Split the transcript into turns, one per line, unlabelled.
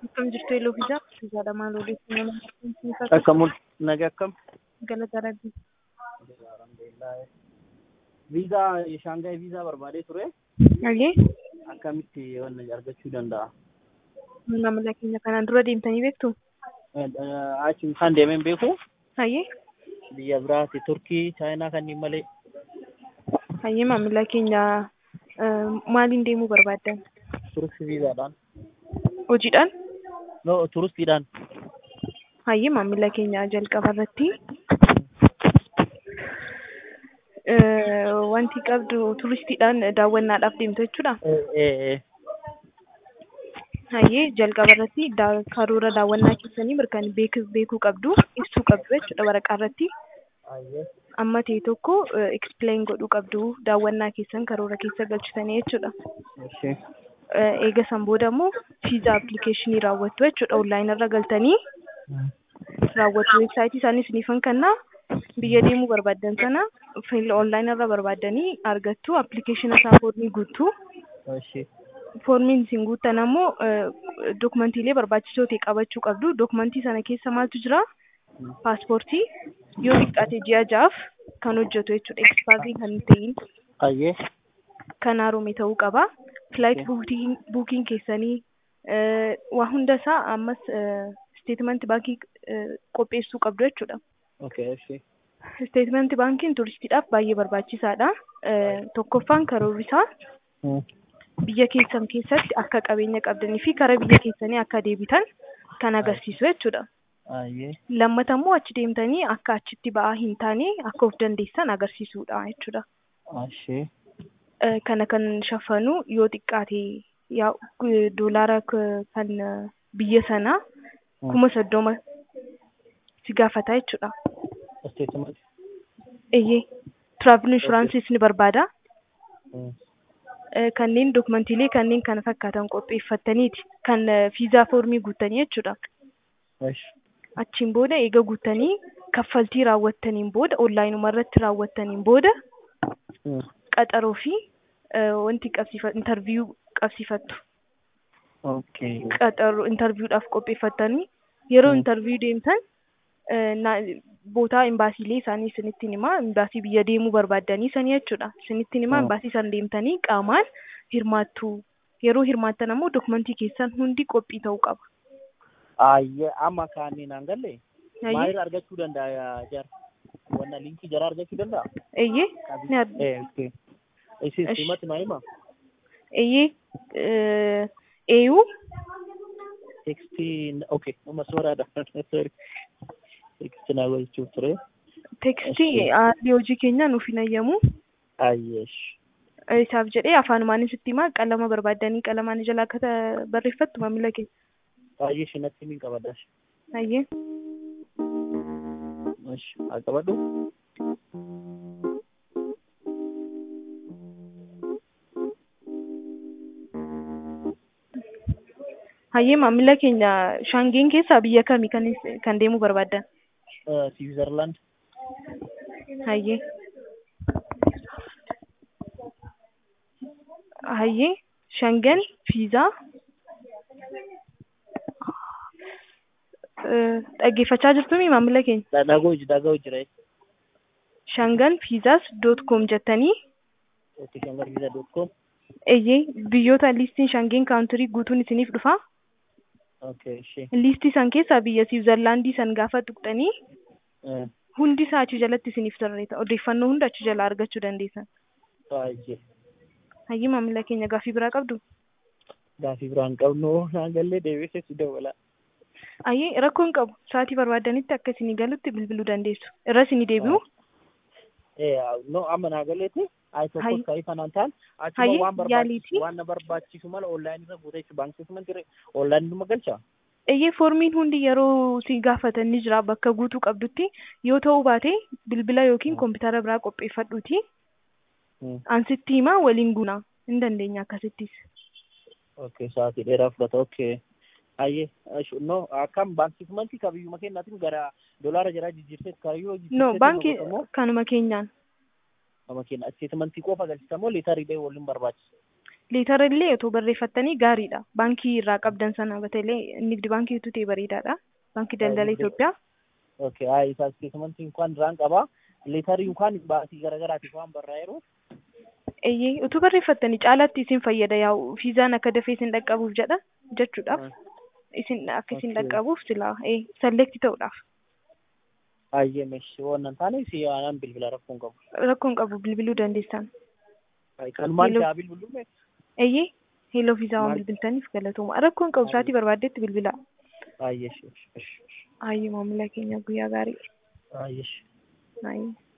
Akkam jirtu Eeloo fi Jaaf? Fiizaadha maal odeeffannoo nama akkamitti
Akkam nagaa akkam?
galata rabbi.
Viizaa Shaangaay viizaa barbaadee ture.
Hagee
Akkamitti wanna argachuu danda'a?
maamila keenya kanaan dura deemtanii beektu?
Achi kan deemeen beeku
Hayyee
biyya biraati Turkii, Chaayinaa kanneen malee.
hayyee maamila keenya eh, maaliin deemuu barbaaddan?
Turistii viizaadhaan.
Hojiidhaan?
No, turistiidhaan.
Hayyee maamila keenya jalqaba irratti eh, wanti qabdu turistiidhaan daawwannaadhaaf deemtu jechuudha.
Eh, eh, eh.
Hayyee jalqaba irratti daa- karoora daawwannaa keessanii mirkaan beek- beekuu qabdu ibsuu qabdu jechuudha waraqaa irratti.
Ayyee.
Amma ta'e tokko explain godhuu qabdu daawwannaa keessan karoora keessa galchitanii jechuudha.
Ishee.
Eh, Eega san booda immoo fiizaa appilikeeshinii raawwattu jechuudha. Onlaayinii irra galtanii raawwattu weebsaayitii isaanii isiniifan kennaa biyya deemuu barbaaddan sana onlaayinii irra barbaaddanii argattu appilikeeshina isaa foormii guuttu.
Ishee.
Foormiin isin guuttan ammoo dokumantiilee barbaachisoo ta'e qabachuu qabdu. Dokumantii sana keessa maaltu jira? Paaspoortii yoo xiqqaate ji'a ja'aaf kan hojjetu jechuudha. Ekspaarii kan hin ta'in
Ayyee.
kan haaromee ta'uu qaba. Flight buukiin keessanii eh, waa hunda isaa ammas steetimanti baankii eh, qopheessuu qabdu jechuudha.
Okay, ishee.
Steetimanti baankiin turistiidhaaf baay'ee barbaachisaadha. Eh, Tokkoffaan karoorri isaa
Hmm.
biyya keessan keessatti akka qabeenya qabdanii fi karaa biyya keessanii akka deebitan kan agarsiisu jechuudha.
Ayyee.
Lammata immoo achi deemtanii akka achitti ba'aa hin taane akka of dandeessan agarsiisudha jechuudha.
Ishee.
Eh, Kana kan shafanu yoo xiqqaate yaa gu- doolaara k- kan eh, biyya sanaa kuma soddoma si gaafata jechuudha.
Statement.
Eeyyee travel insuransiis ni barbaada.
Hmm.
Eh, Kanneen dokumantiilee kanneen kana fakkaatan qopheeffattaniiti kan eh, fiizaa foormii guuttanii jechuudha.
Ishee.
Achiin booda eega guuttanii kaffaltii raawwattaniin booda onlaayinuma irratti raawwattaniin booda
Hmm.
qaxaroo fi eh, wanti qabsiifa intarviyuu qabsiifattu.
Okay.
qaxaroo intarviidhaaf qopheeffattanii yeroo
Mm.
intarviyuu deemtan eh, na- bootaa imbaasiilee isaanii isinittiin himaa imbaasii biyya deemuu barbaaddanii sanii jechuudha isinittiin himaa
Mm.
imbaasii san deemtanii qaamaan hirmaattu yeroo hirmaattan ammoo dokumentii keessan hundi qophii ta'uu qaba.
Ayyee amma kaaniin an galle
Hayyee
maal argachuu danda'a jar wanna linkii jara argachuu danda'a?
eeyyee ni ar-
Eh, okay. Isin
Ish.
simatti maa hima?
eeyyee eh, eeyuu
Tekstiin okay amma sooraadha. Sorry. Tekstiin naa gochuuf ture.
tekstii
Ishi.
haalli hojii keenya nuuf hin ayyamu
Ayyeesh.
Eh, isaaf jedhee afaanumaan sitti himaa qalama barbaaddanii qalamaan jalaa akka ta- barreeffattu maamila keenya.
Ayyeesh natti min qabadash.
Hayyee.
Ish. Haa qabadhu.
Hayyee maamila keenya shaangeen keessaa biyya kamii kan is- kan deemuu barbaaddan?
Eh, Switzerland.
Hayyee. Hayyee shaangen fiizaa Eh, dhaggeeffachaa jirtumi maamila keenya
Dhaga'uu dhaga'uu jira.
shaangan fiizaas doot koom jettanii
Tikkangarbiza.com.
eeyyee biyyoota liistiin shaangeen kaawuntirii guutuun isiniif dhufa
Okay, ishee.
liistii san keessaa biyya siwiizerlaandii san gaafa tuqxanii
Eh,
hundi isaa achi jalatti isiniif tarreessa odeeffannoo hunda achi jalaa argachuu dandeessan
baay'ee.
hayyee maamila keenya gaaffii biraa qabdu
Gaafii biraan qabnu naan gallee deebisee si dawwala.
hayyee rakkoo hin qabu sa'aatii barbaadanitti akka isinii galutti bilbiluu dandeessu irra isinii deebi'u
Eh, no amma naa galeeti. Ayi tokko
Hayyi.
ta'ii kanaan ta'an achuma
Hayyi,
waan
yaaliiti.
barbaachisu waan na barbaachisu mala onlaayinii irra guutee jechuudha. Baankii keessumaa ture onlaayinii numa galcha.
eeyyee foormiin hundi yeroo si gaafatan ni jira bakka guutuu qabdutti yoo ta'uu baate bilbila yookiin koompitara biraa qopheeffadhuuti ansitti himaa waliin guunaa hin dandeenya akkasittis
Okay, sa'aatii dheeraa fudhata. Okay. Hayyee, ash- no akkam baankii kumanti kabiyyuma kennaatiin gara dolaara jiraa jijjiirteet kaayyoo
no baankii kanuma keenyaan
nama kenna asteetimantii qofa galchitamoo liitarii dhee waliin barbaachisa.
leetara illee otoo barreeffattanii gaariidha baankii irraa qabdan sana batalee nigdi baankii utuu ta'e bareedaadha baankii daldala Itoophiyaa
Okay, haa isa isteetmentii inkaan duraan qaba. Leetarii inkaan baasii garagaraatiif waan barraa'eeruuf.
eeyyee utuu barreeffattanii caalaatti isin fayyada yaa'u fiizaan akka dafee isin dhaqqabuuf jedha jechuudhaaf isin akka isin
Okay.
dhaqqabuuf silaa ee salleekti ta'uudhaaf
Hayyee meeshii waan hin taane si aanaan bilbila rakkoon qabu.
rakkoon qabu bilbiluu dandeessan
Kanumaan
Hello.
jaa bilbilume.
eeyyee heeloo fiizaa waan
Maal?
bilbiltaniif galatooma rakkoon qabu sa'aatii barbaaddetti bilbilaa
Hayyee shi.
hayyee maamila keenya guyyaa gaarii
Hayyee shi.
hayyee